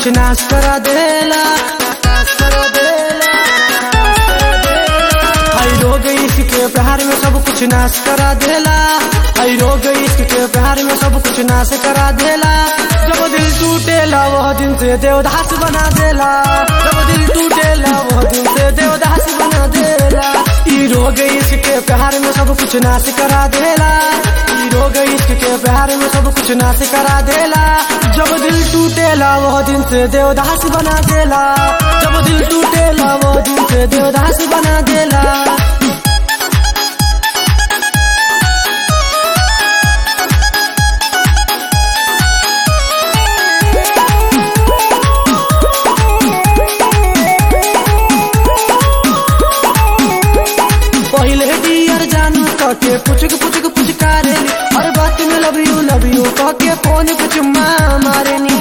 कुछ नाश करा देला हई रोग इश्क के प्यार में सब कुछ नाश करा देला हई रोग इश्क के प्यार में सब कुछ नाश करा देला जब दिल टूटेला वह दिन से देवदास बना देला जब दिल टूटेला वह दिन से देवदास बना देला ई रोग इश्क के प्यार में सब कुछ नाश करा देला ई रोग इश्क के प्यार में सब कुछ नाश करा देला जब दिल टूटेला वह दिन से देवदास बना देला जब दिल टूटेला वह दिन से देवदास बना देला पहले डियर जानू कहके पुचक पुचक पुचकारे हर बात में लव यू लव यू कहके फोन पे चुम्मा मारे नी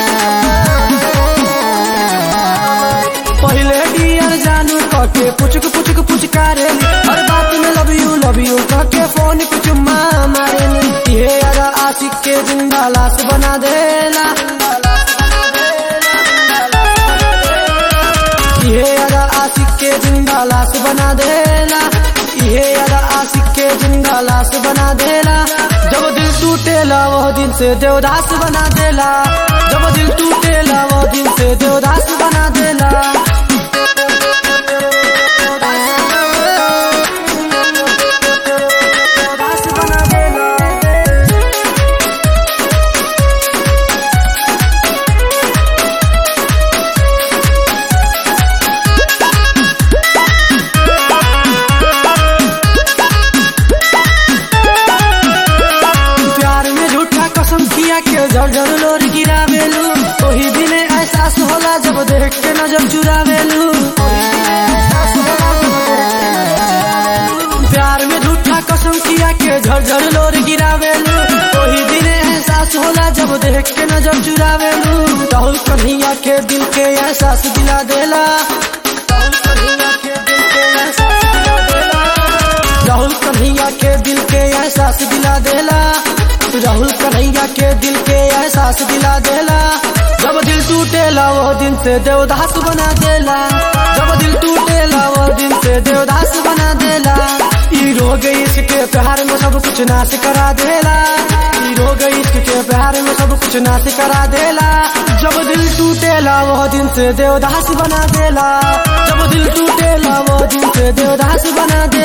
पहले डियर जानू कहके पुचक पुचक पुचकारे हर बात में लव यू लव यू कहके फोन पे चुम्मा मारे नी ये अरा आशिक के जिंदा लाश बना देला ये अरा आशिक के जिंदा लाश बना देला ये अरा आशिक के जिंदा लाश बना देला जब दिल टूटेला वह दिन से देवदास बना देला जब दिल टूटेला वह दिन से देवदास बना देला देवदास बना देला प्यार में झूठा कसम किया के जर जर लोर गिरावेलू वही दिने एहसास होला जब देख के नजर चुरावेलू प्यार में झूठा कसम किया के झर झर लोर गिरावेलू वही दिने एहसास होला जब देख के नजर चुरावेलू राहुल कन्हैया के दिल के एहसास दिला देला राहुल कन्हैया के दिल के एहसास दिला देला राहुल कन्हैया के दिल के एहसास दिला देला जब दिल टूटेला वो दिन से देवदास बना देला जब दिल टूटेला वो दिन से देवदास बना देला ई रोग इश्क के प्यार में सब कुछ नाश करा देला ई रोग इश्क के प्यार में सब कुछ नाश करा देला जब दिल टूटेला वो दिन से देवदास बना देला जब दिल टूटेला वो दिन से देवदास बना